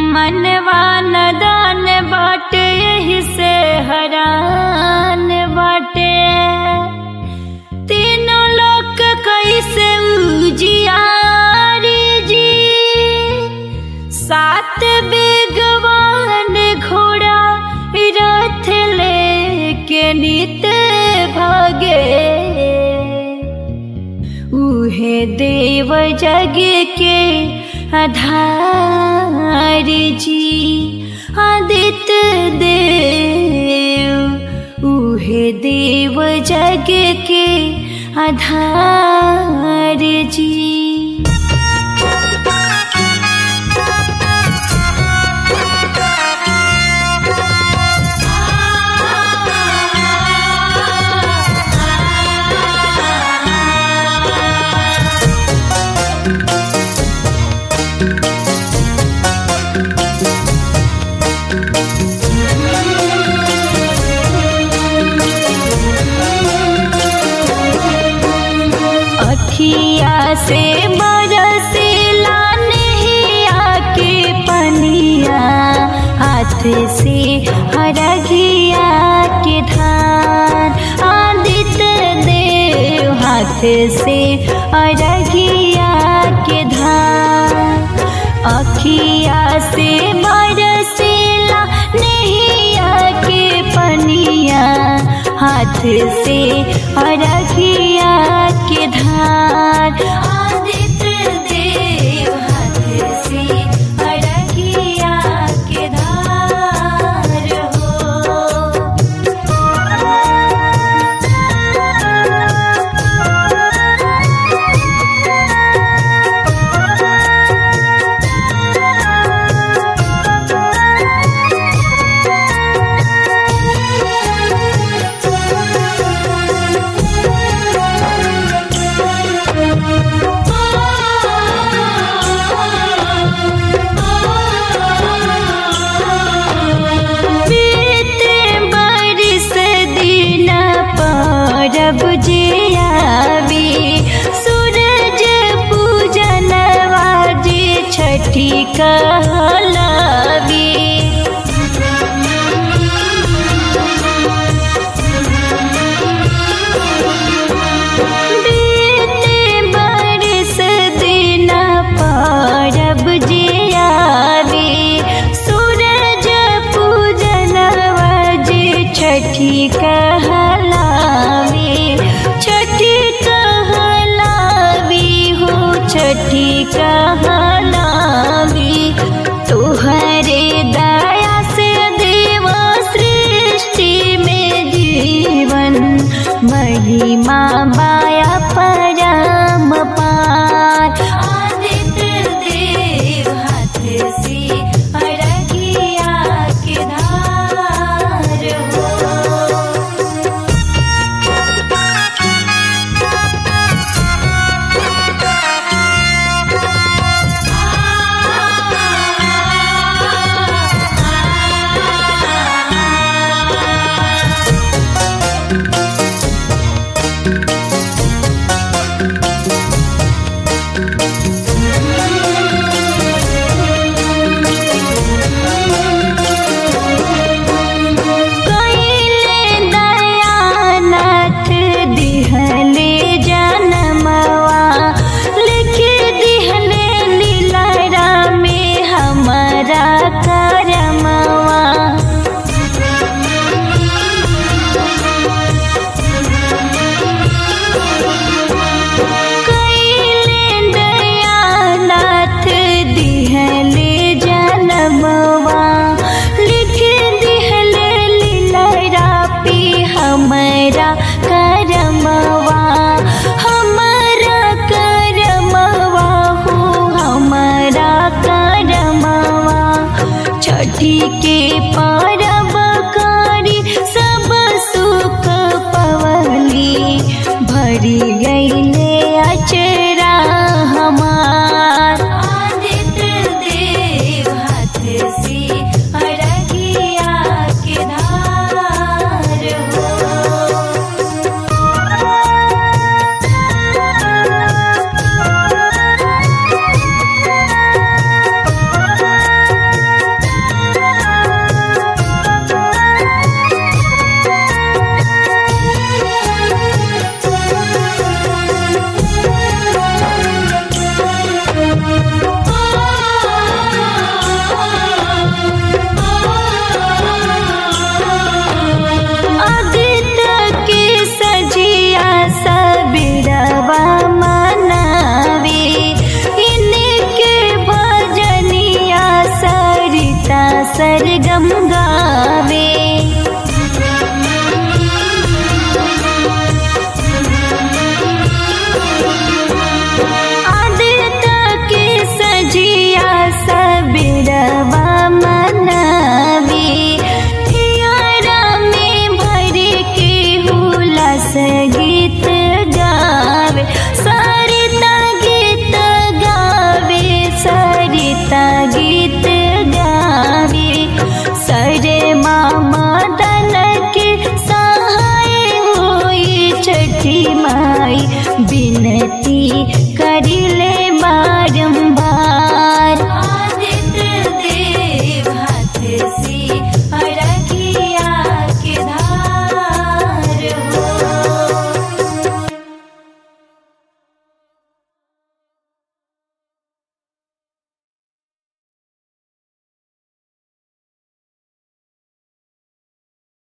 मनवा नदान बाटे यही से हरान बाटे तीनों लोग कैसे उजियारी जी सात बेगवान घोड़ा रथ लेके नित भागे उहे देव जग के आधार जी आदित्य देव उहे देव जग के आधार जी अखिया से बरसीला नहिया के पनिया हाथ से हरघिया के धान आदित्य देव हाथ से अरघिया के धान अखिया से बरसीला नहिया के पनिया हाथ से अरघिया के धार आदित्य देव हाथ से अरघिया के धार हो बीते बरिस दिन परब जे आवी सूरज पूजनवा जे छठी कहलावी बीते बरिस दिन परब जे आवी सूरज पूजनवा जे छठी कहलावी छठी कहलावी हो छठी कहलावी तुहरे दया से देव सृष्टि में जीवन महिमा माया परम पार आदित्य देव हाथ से अरगिया के धार हो कैले दयानाथ दिहले जनमवा लिख दिहले लीला में हमारा करमवा कैले दयानाथ दिहले जनमवा लिख दिहले लीला पी हमारा करमवा हमारा करमवा हो हमारा करमवा छठी के परब कारी सब सुख पवली भरी गईले अचरा हमार आदित्य देव हाथ से अरगिया के धार हो छठी माई बिनती कर